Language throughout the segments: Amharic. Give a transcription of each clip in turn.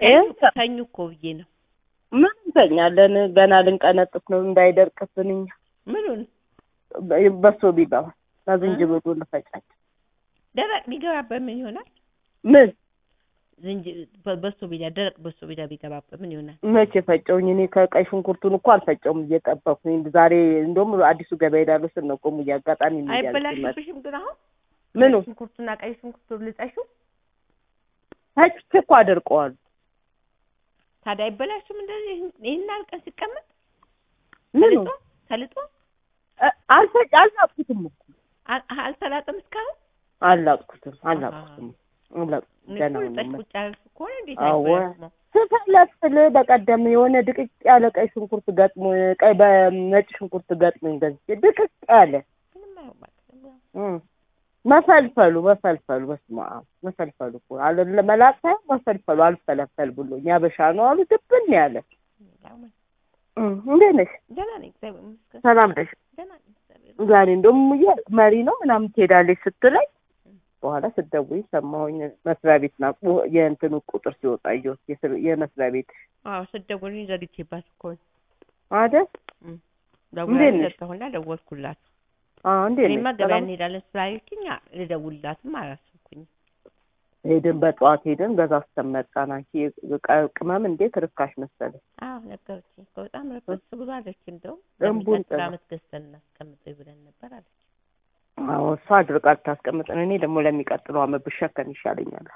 ይኸው ተኙ እኮ ብዬ ነው። ምን እንተኛለን? ገና ልንቀነጥፍ ነው እንዳይደርቅብን እኛ ምኑን በ- በሶ ቢገባ ዝንጅብሉ ልፈጫች ደረቅ ቢገባበት ምን ይሆናል? ምን ዝንጅ በ- በሶ ቢላ ደረቅ በሶ ቢላ ቢገባበት ምን ይሆናል? መቼ ፈጨውኝ? እኔ ከቀይ ሽንኩርቱን እኮ አልፈጨውም እየጠበኩኝ። ዛሬ እንደውም አዲሱ ገበያ ሄዳለሁ ስል ነው ቆሙ እያጋጣሚ የሚያዝ ሲመጣ አይበላሽብሽም ግን አሁን ምኑ ሽንኩርቱና ቀይ ሽንኩርቱ ልጠሹ ፈጭቼ እኮ አደርቀዋለሁ። ታዲያ አይበላሽም? እንደዚህ ይህን አልቀን ሲቀመጥ ምኑ ተልጦ ተልጦ እ- አልፈጭ አልላጥኩትም እኮ አል- አልተላጠም እስካሁን አልላጥኩትም አልላጥኩትም አልላጥኩትም። እኔ ገና እኮ ነው ልጠሽ የምልህ። ቁጭ ያልሽ ከሆነ እንዴት አዎ። አይበላሽም? ስፈለፍል በቀደም የሆነ ድቅቅ ያለ ቀይ ሽንኩርት ገጥሞ ቀይ በነጭ ሽንኩርት ገጥሞኝ ገዝቼ ድቅቅ ያለ ምንም አይሆንም። እም፣ መፈልፈሉ መፈልፈሉ በስመ አብ መፈልፈሉ እኮ አለ ለመላጥ ሳይሆን መፈልፈሉ አልፈለፈል ብሎኝ ያበሻ ነው አሉ ድብን ያለ እም፣ እንዴት ነሽ? ደህና ነኝ እግዚአብሔር ይመስገን። ሰላም ነሽ? ደህና ነኝ እግዚአብሔር ይመስገን። ዛሬ እንደውም ሙዬ መሪ ነው ምናምን ትሄዳለች ስትለኝ በኋላ ስትደውይ ሰማሁኝ። መስሪያ ቤት ና የእንትኑ ቁጥር ሲወጣ እየወስ የመስሪያ ቤት አዎ ስትደውልልኝ ዘግቼባት እኮ ነው። አይደል? ደውላለች እንዴት ነሽ? ዘጋሁና ደወልኩላት። አዎ እንዴት እኔማ ነሽ? ገበያ ሰላም እንሄዳለን ስላለችኝ ልደውልላትም አላሰብኩኝም። ሄድን በጠዋት ሄድን ገዛ አስተመጣን። አንቺ ቅ- ቅመም እንዴት ርካሽ መሰለሽ። አዎ ነገረችኝ እኮ በጣም ረከስ ብሏለች። እንደውም ደንቡን ለሚቀጥለው ጥላ። ዓመት ገዝተን እናስቀምጠው ብለን ነበር አለች። አዎ እሷ አድርቃ ልታስቀምጠን፣ እኔ ደግሞ ለሚቀጥለው አመት ብሸከም ይሻለኛል።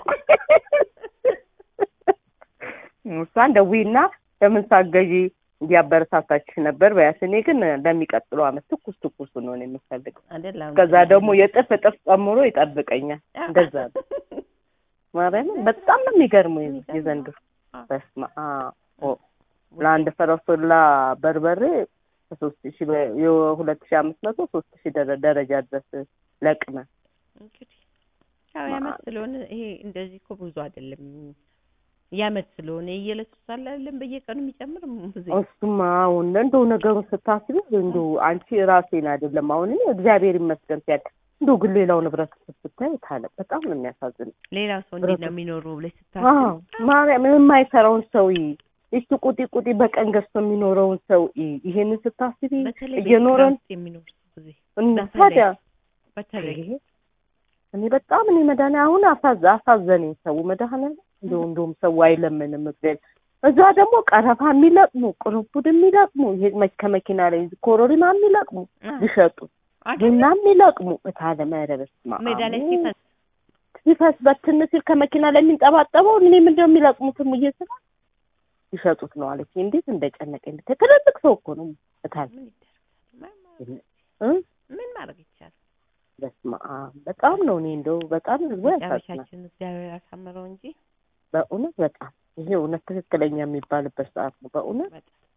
እሷን ደዊና ለምን ሳገዢ እንዲያበረታታችሽ ነበር በያት። እኔ ግን ለሚቀጥለው አመት ትኩስ ትኩስ ነው እኔ የምፈልገው። አይደል አሁን ከዛ ደግሞ የጥፍ እጥፍ ጨምሮ ይጠብቀኛል። እንደዛ ነው። ማርያምን በጣም ነው የሚገርመው የዚህ- የዘንድሮ በስመ አብ ኦ ለአንድ ፈረሶላ በርበሬ ከሶስት ሺህ በ- የሁለት ሺህ አምስት መቶ ሶስት ሺህ ደረ- ደረጃ ድረስ ለቅመ እንግዲህ ያው የዓመት ስለሆነ ይሄ እንደዚህ እኮ ብዙ አይደለም። የዓመት ስለሆነ የየዕለቱ ሳለ አይደለም በየቀኑ የሚጨምር ብዙ እሱማ አሁን እንደው ነገሩን ስታስቢ እንደው አንቺ ራሴን አይደለም አሁን እኔ እግዚአብሔር ይመስገን ሲያል እንደው ግን ሌላው ንብረት ስታይ ታለ በጣም ነው የሚያሳዝን። ሌላው ሰው እንዴት ነው የሚኖረው ብለሽ አዎ ስታስብ ማርያም የማይሰራውን ሰው ይስቱ ቁጢ ቁጢ በቀን ገዝቶ የሚኖረውን ሰው ይሄንን ስታስቢ በተለይ እየኖረን በክረምት የሚኖር ጊዜ እና በተለይ- ታዲያ በተለይ ይሄ እኔ በጣም እኔ መድኃኒ አሁን አሳዘ አሳዘነኝ ሰው መድኃኒ እንደው እንደውም ሰው አይለምንም እግዚአብሔር እዛ ደግሞ ቀረፋ የሚለቅሙ ቅርንፉድ የሚለቅሙ ይሄ መ- ከመኪና ላይ ኮሮሪማ የሚለቅሙ አ- ሊሸጡ አይደል? ቡና የሚለቅሙ እታለ መረበስ ሜዳ ላይ ሲፈስ ሲፈስ በትን ሲል ከመኪና ላይ የሚንጠባጠበው እኔ ምንድነው የሚለቅሙትም እየስራ ሊሸጡት ነው አለች። እንዴት እንደጨነቀኝ ብታይ። ትልልቅ ሰው እኮ ነው እታለ ምን ይደረጋል? ምን ማድረግ- እ ምን ማድረግ ይቻላል? በስመ አብ በጣም ነው እኔ እንደው በጣም ህዝቡ ያሳዝናል። መጨረሻችን እግዚአብሔር ያሳምረው እንጂ በእውነት በጣም ይሄ እውነት ትክክለኛ የሚባልበት ሰዓት ነው። በእውነት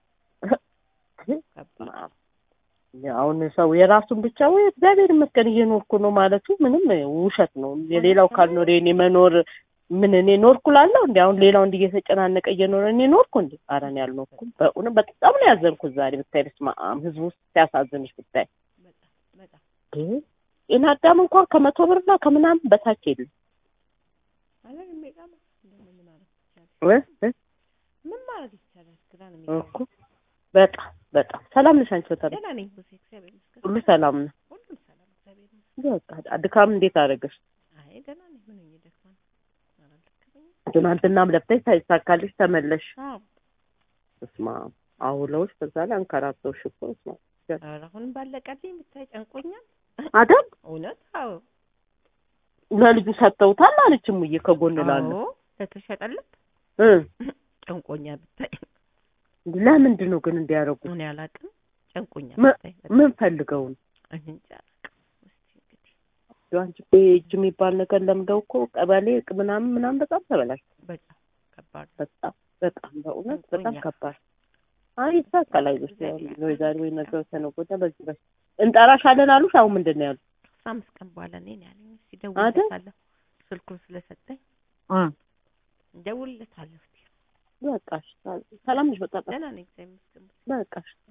ከባድ አሁን ሰው የራሱን ብቻ ወይ እግዚአብሔር ይመስገን እየኖርኩ ነው ማለቱ ምንም ውሸት ነው። የሌላው ካልኖረ የኔ መኖር ምን እኔ ኖርኩ ላለው እንዲ አሁን ሌላው እንዲ እየተጨናነቀ እየኖረ እኔ ኖርኩ እንዲ ኧረ እኔ አልኖርኩም። በእውነት በጣም ነው ያዘንኩት ዛሬ ብታይ። በስመ አብ ህዝቡ ውስጥ ሲያሳዝንሽ ብታይ። በጣም ይሄ ጤና አዳም እንኳን ከመቶ ብርና ከምናምን በታች የለም ማለት የሚገርም እንደው ምን ማድረግ ይቻላል? እ? እ? ምን ማድረግ ይቻላል? ግራ ነው የሚገባው። እኮ በጣም በጣም ሰላም ነሽ አንቺ? በጣም ደህና ነኝ ብዙ እግዚአብሔር ይመስገን። ሁሉ ሰላም ነው። ሁሉም ሰላም እግዚአብሔር ይመስገን። በቃ ድካም እንዴት አደረገሽ? አይ ደህና ነኝ። ምን ሆኜ ደክሞኝ አላለከመኝም። ትናንትናም ለፍተሽ ሳይሳካልሽ ተመለሽ። አዎ እስማ አውለውሽ በዛ ላይ አንከራተውሽ እኮ እስማ ኧረ አሁንም ባለቀልኝ ብታይ ጨንቆኛል። አደም እውነት አዎ ለልጁ ሰጥተውታል አለች እሙዬ ከጎን ላለው አዎ ለተሸጠለት እ ጨንቆኛል ብታይ። ለምንድን ነው ግን እንዲያደርጉት? እኔ አላውቅም ጨንቆኛል ም- ብታይ። ምን ፈልገው ነው? እኔ እንጃ አላውቅም። እስኪ እንግዲህ ያው አንቺ እኮ እጅ የሚባል ነገር ለምደው እኮ ቀበሌ ምናምን ምናምን በጣም ተበላሽ። በጣም ከባድ ነው። በጣም በጣም በእውነት በጣም ጨንቆኛል። ከባድ። አይ ይሳካል። አይዞሽ ወይ ዛሬ ወይ ነገ ተነገ ወዲያ በዚህ በስ እንጠራሻለን አሉሽ። አሁን ምንድን ነው ያሉት? አስራ አምስት ቀን በኋላ እኔ ነው ያለኝ። እስኪ አይደል? እደውልለታለሁ ስልኩን ስለሰጠኝ እ እደውልለታለሁ። እስኪ በቃ እሺ፣ ሰላም ነሽ? በቃ ደህና ነኝ እግዚአብሔር ይመስገን። በቃ እሺ።